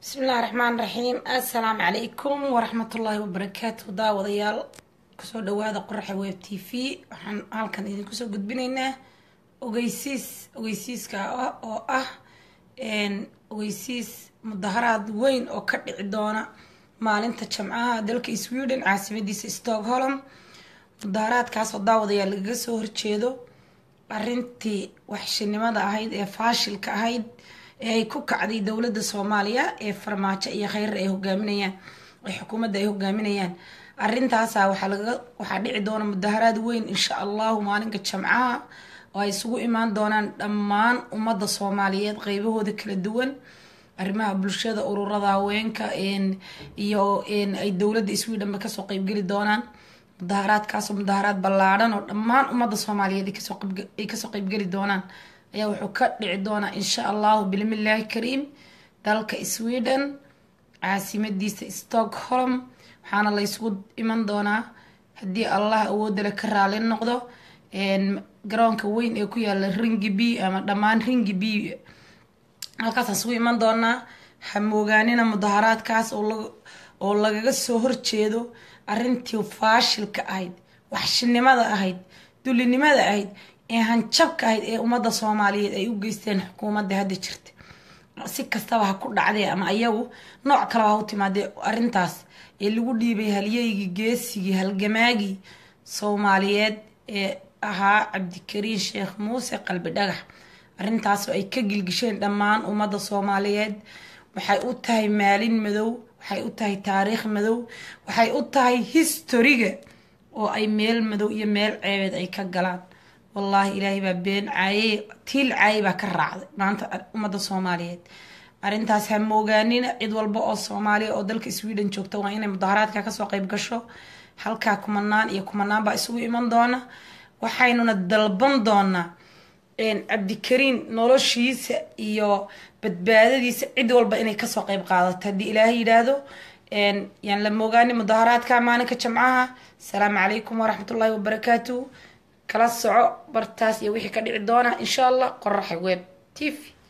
bismillahi raxmaan raxiim assalaamu calaykum waraxmatullaahi wabarakaatu daawadayaal kusoo dhawaada qoraxa web t v waxaan halkan idinku soo gudbinaynaa ogeysiis ogeysiiska oo ah ogeysiis mudaharaad weyn oo ka dhici doona maalinta jamcaha dalka sweden caasimadiisa stockholm mudaharaadkaasoo daawadayaal lagaga soo horjeedo arintii waxshinimada ahayd ee faashilka ahayd ee ay ku kacday dowladda soomaaliya ee farmaajo iyo kheyrar ay hogaaminayaan ee xukuumadda ay hogaaminayaan arintaasa waxaa laga waxaa dhici doona mudaharaad weyn insha allahu maalinka jamcaha oo ay isugu imaan doonaan dhammaan ummadda soomaaliyeed qeybahooda kala duwan arrimaha bulshada ururada haweenka iyo ay dowladda swedhenba kasoo qeybgeli doonaan mudaharaadkaasoo mudaharaad ballaadhan oo dhammaan ummadda soomaaliyeed ay kasoo qeybgeli doonaan ayaa wuxuu ka dhici doonaa insha allahu bilmillaahi kariim dalka sweden caasimadiisa stockholm waxaana laysugu iman doonaa haddii allah awoodale ka raali noqdo garoonka weyn ee ku yaala ringi b ama dhammaan ringi b halkaasaan isugu iman doonaa hamoogaanina mudaharaadkaas oo lagaga soo horjeedo arintii faashilka ahayd waxshinimada ahayd dulinimada ahayd ee hanjabka ahayd ee ummadda soomaaliyeed ay u geysteen xukuumadda hadda jirta si kastaba ha ku dhacdee ama ayagu nooc kaleba ha u timaadee arintaas ee lagu dhiibay halyeygii geesigii halgamaagii soomaaliyeed ee ahaa cabdikariin sheekh muuse qalbi dhagax arintaasoo ay ka gilgisheen dhammaan ummadda soomaaliyeed waxay u tahay maalin madow waxay u tahay taariikh madow waxay u tahay historiga oo ay meel madow iyo meel ceebeed ay ka galaan wallaahi ilaahay baa been caaye tiil caaye baa ka raacday maanta ummadda soomaaliyeed arrintaas ha moogaanina cid walba oo soomaaliya oo dalka sweden joogta waa inay mudaharaadka kasoo qeyb gasho halkaa kumanaan iyo kumanaan baa isugu iman doona waxaynuna dalban doonaa cabdikariin noloshiisa iyo badbaadadiisa cid walba inay kasoo qeyb qaadato haddii ilaahay yidhaahdo yaan la moogaani mudaharaadka maalinka jamcaha asalaamu calaykum waraxmatullaahi wabarakaatu kala soco bartaas iyo wixii ka dhici doona insha allah qoraxa web t v